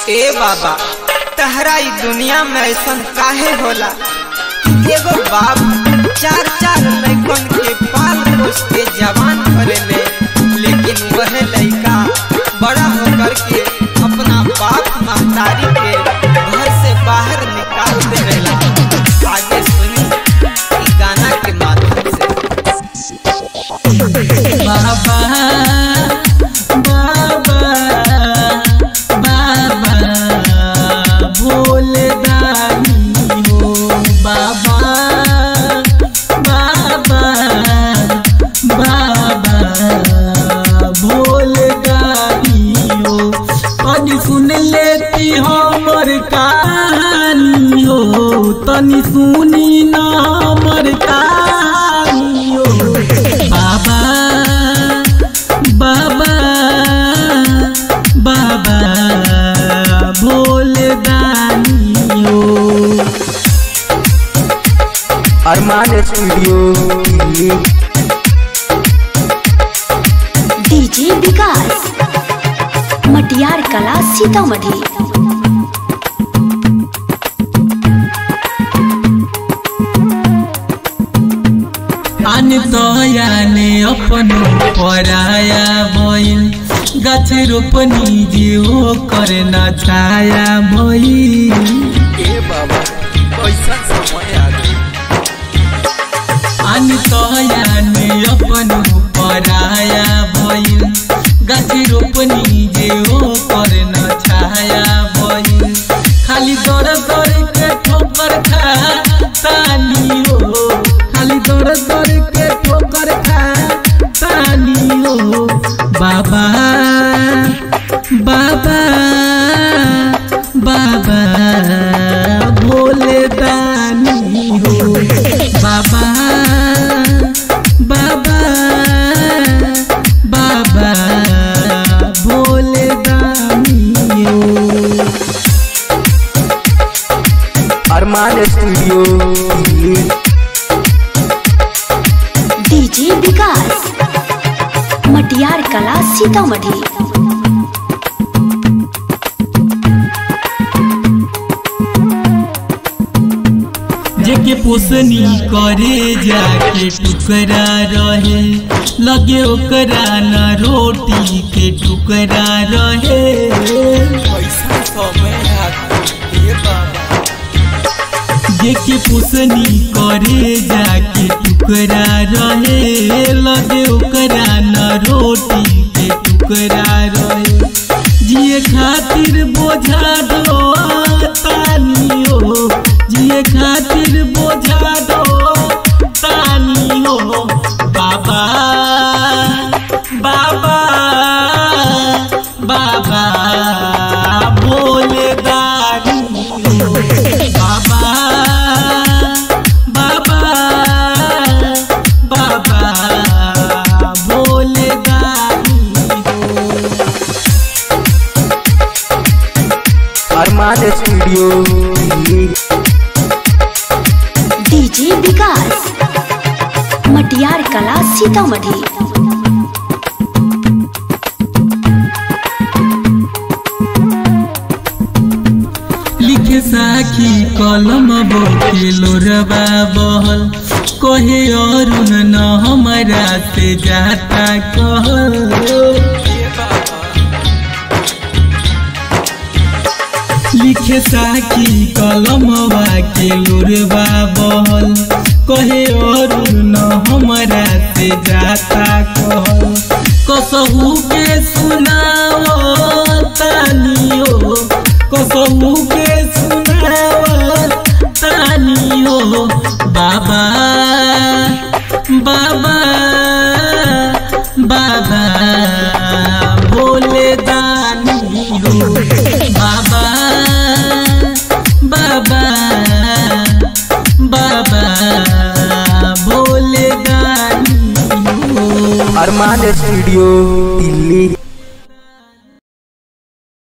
ए बाबा तहरा ई दुनिया में ऐसा काहे होला एगो बाप चार चार लड़कन के पाल पोस के जवान करेले लेकिन वह लड़का बड़ा होकर के अपना बाप महतारी के घर से बाहर निकाल देवेला आगे सुनी ई गाना के माध्यम से बाबा बाबा बाबा भोले दानी हो बाबा बाबा बाबा भोले दानी हो तनी सुन लेती हमर कहानी हो तनी सुनी ना हमर कहानी हो बाबा बाबा बाबा भोले दानी हो अरमान स्टूडियो दिल्ली डीजे विकास मटियार कला सीतामढ़ी आन दयाने अपन पराया भइल गाछ रोपनी जियो करना छाया भइल ए बाबा कैसा समय आ गई आन दयाने अपन पराया भइल गाछ रोपनी जियो करना छाया भइल खाली दर दर के ठोकर खा तानी हो खाली दर दर के ठोकर खा तानी हो बाबा बाबा बाबा भोले दानी हो बाबा बाबा बाबा भोले दानी हो अरमान स्टूडियो दिल्ली डीजे विकास मटियार कला सीतामढ़ी जेके पोसनी करे जाके टुकरा रहे लगे ओकरा न रोटी के टुकरा रहे कैसा समय आ गई ए बाबा जेके पोसनी करे जाके टुकरा रहे लगे ओकरा न रोटी के टुकरा रहे जिए खातिर बोझा दो तानी हो जिए खातिर बोझा दो तानी हो बाबा बाबा बाबा भोले दानी हो बाबा बाबा बाबा भोले दानी हो अरमान स्टूडियो दिल्ली डीजे विकास मटियार कला सीतामढ़ी लिखे साखी कलम बोके लोरबा बहल कहे अरुण न हमारा से जाता कहल लिखे साखी कलम के लोरबा बहल कहे अरुण न हमारा से जाता कहल कसहू के सुनाओ तानी हो कसहू के सुनाओ तानी हो बाबा बाबा बाबा भोले दानी हो बाबा बाबा बाबा भोले दानी हो अरमान स्टूडियो दिल्ली